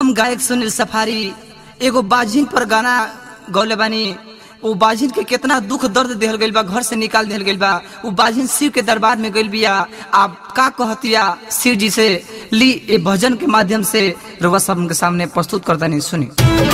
हम गायक सुनील सफारी एगो बाजिन पर गाना गौले बानी वो बाजिन के कितना दुख दर्द देहल गइल बा घर से निकाल देहल गइल बा वो बाजिन शिव के दरबार में गइल बिया आप का कहतिया शिव जी से ली ए भजन के माध्यम से रउआ सब के सामने प्रस्तुत करता नहीं सुनी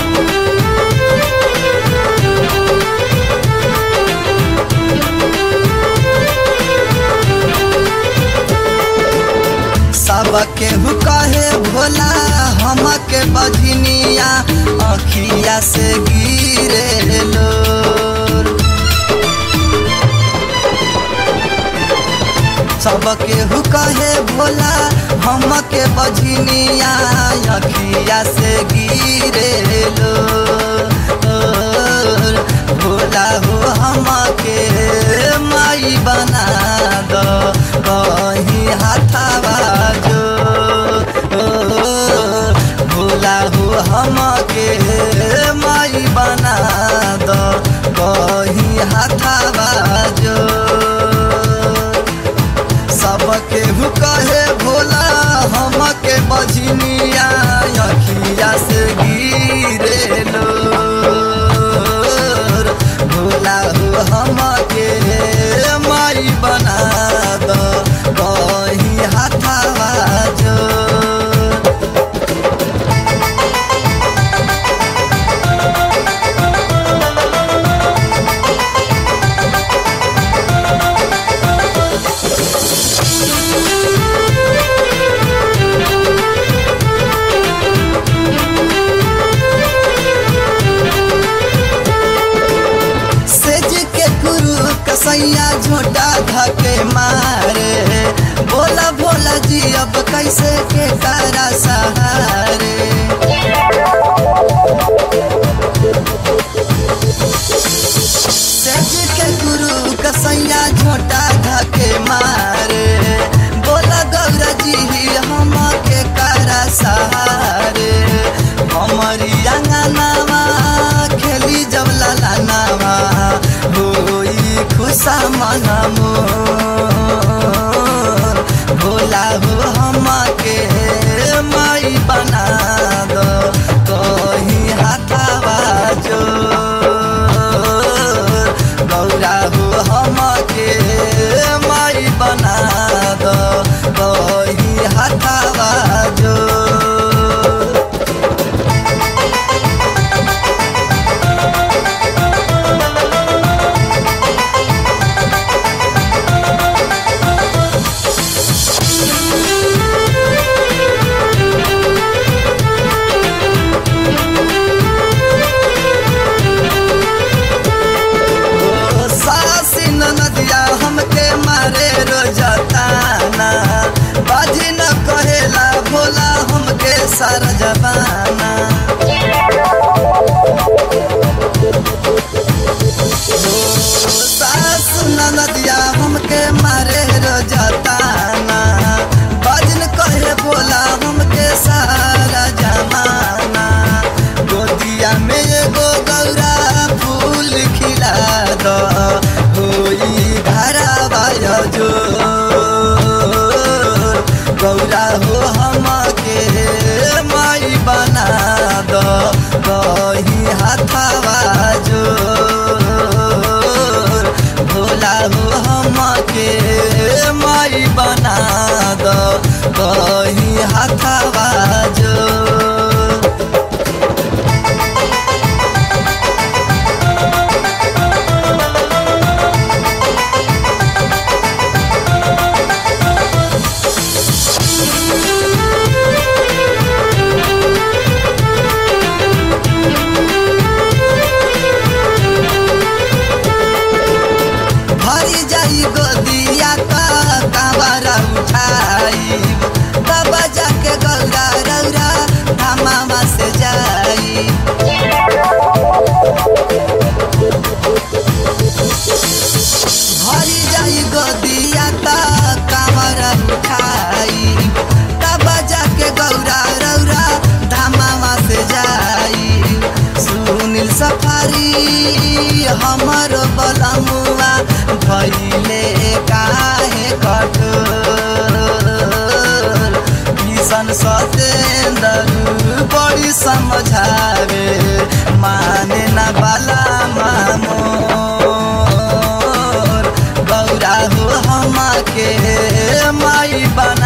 सबके कहे भोला हमके बजनिया अखिया से गिरे लो सबके कहे भोला हमके बजनिया अखिया से गिरे लो भोला हो हमके माई बना दो कहीं हाथावा जो भोला हो हमके माई बना दो कहीं हाथावा जो सबके कहे भोला हमके बजनिया अखिया से गिरे लो भोला हो हमके माई बना दो कहीं हाथावा जो सेज के गुरु कसैया झोटा धके मारे बोला भोला जी अब कैसे के तारा सहारे सेज के गुरु कसैया झोटा धके मारे बोला गौरा जी हम के कारा सहारे हमारी अंगनावा खेली जब ललनावा होई खुशा मनमो भोला हो हमके माई बना दो कहीं हाथावा जो गौरा हो हमके माई बना दो कहीं हाथावा जो ओ सासी नदिया हमके मारे रोजताना बाजी न कहेला भोला हमके सारा जबाना ओ सासु नदिया हमके मारे रोजताना बाजी न कहे भोला हमके सारा जमाना गोदिया में एगो गौरा फूल खिला दो होई धारावाय जो गौरा हो हमके माई बना दो समझावे माने न बाला मामोर गौरा हो हम के माई बन